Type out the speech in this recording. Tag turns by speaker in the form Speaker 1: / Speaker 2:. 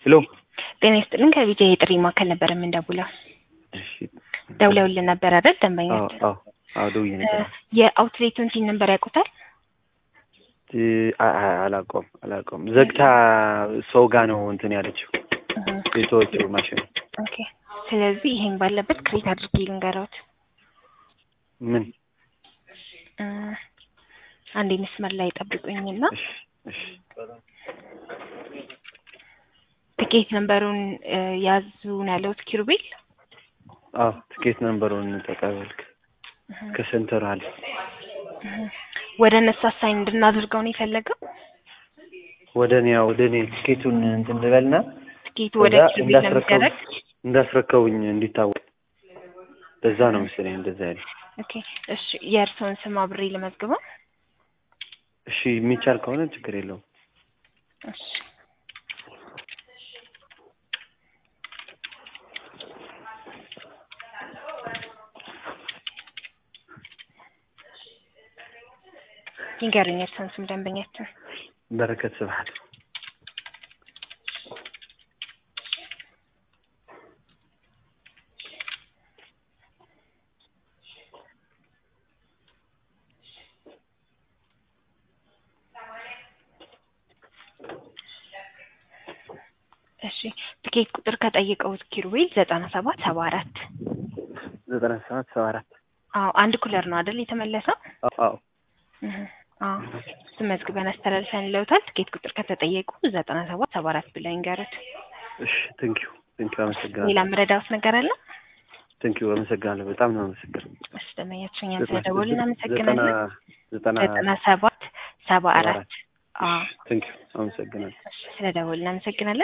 Speaker 1: ሄሎ
Speaker 2: ጤና ይስጥልን ከቢጃ የጥሪ ማዕከል ነበር የምንደውለው።
Speaker 1: እሺ
Speaker 2: ደውለውልን ነበር አይደል? ደንበኛ
Speaker 1: አዎ አዎ አዎ ደውዬ ነበር
Speaker 2: የአውትሌቱን ሲን ነበር ያውቁታል?
Speaker 1: እ አ- አ- አላውቀውም አላውቀውም ዘግታ ሰው ጋ ነው እንትን ያለችው የተወችው ማሽን
Speaker 2: ኦኬ። ስለዚህ ይሄን ባለበት ክሬት አድርጌ ልንገረውት።
Speaker 1: ምን
Speaker 2: እ አንዴ መስመር ላይ ጠብቁኝና
Speaker 1: እሺ እሺ
Speaker 2: ትኬት ነንበሩን እ ያዙን ያለውት ኪሩቤል
Speaker 1: አዎ ትኬት ነንበሩን ተቀበልክ ከሴንተር አለ
Speaker 2: እህ። ወደ እነሱ አሳይን እንድናደርገው ነው የፈለገው።
Speaker 1: ወደ እኔ ወደ እኔ ትኬቱን እንትን ልበልና
Speaker 2: ትኬቱ ወደ
Speaker 1: ከዛ
Speaker 2: ኪሩቤል
Speaker 1: እንዳስረከቡ
Speaker 2: ለመደረግ
Speaker 1: እንዳስረከቡኝ እንዲታወቅ በዛ ነው መሰለኝ እንደዛ ያለ
Speaker 2: ኦኬ። እሺ የእርስዎን ስም አብሬ ልመዝግበው።
Speaker 1: እሺ የሚቻል ከሆነ ችግር የለውም
Speaker 2: እሺ ይንገሩኝ የእርስዎን ስም ደንበኛችን።
Speaker 1: በረከት ስብሐት
Speaker 2: እሺ ትኬት ቁጥር ከጠየቀውት ኪሩቤል ዘጠና ሰባት ሰባ አራት
Speaker 1: ዘጠና ሰባት ሰባ አራት
Speaker 2: አዎ አንድ ኩለር ነው አይደል የተመለሰው?
Speaker 1: አዎ አዎ
Speaker 2: እህ አዎ እሱን መዝግበን አስተላልፈን ለውታል። ትኬት ቁጥር ከተጠየቁ ዘጠና ሰባት ሰባ አራት ብለው ይንገሩት።
Speaker 1: እሺ ቴንኪዩ ቴንኪዩ አመሰግናለሁ
Speaker 2: ሌላ የምረዳዎት ነገር አለ?
Speaker 1: ቴንኪዩ አመሰግናለሁ በጣም ነው አመሰግናለሁ
Speaker 2: እሺ ደንበኛችን እኛም ስለደወሉ እናመሰግናለን።
Speaker 1: ዘጠና ዘጠና
Speaker 2: ዘጠና ሰባት ሰባ
Speaker 1: ሰባ
Speaker 2: አራት
Speaker 1: አራት
Speaker 2: አዎ
Speaker 1: ቴንኪዩ አመሰግናለሁ
Speaker 2: እሺ ስለደወሉ እናመሰግናለን።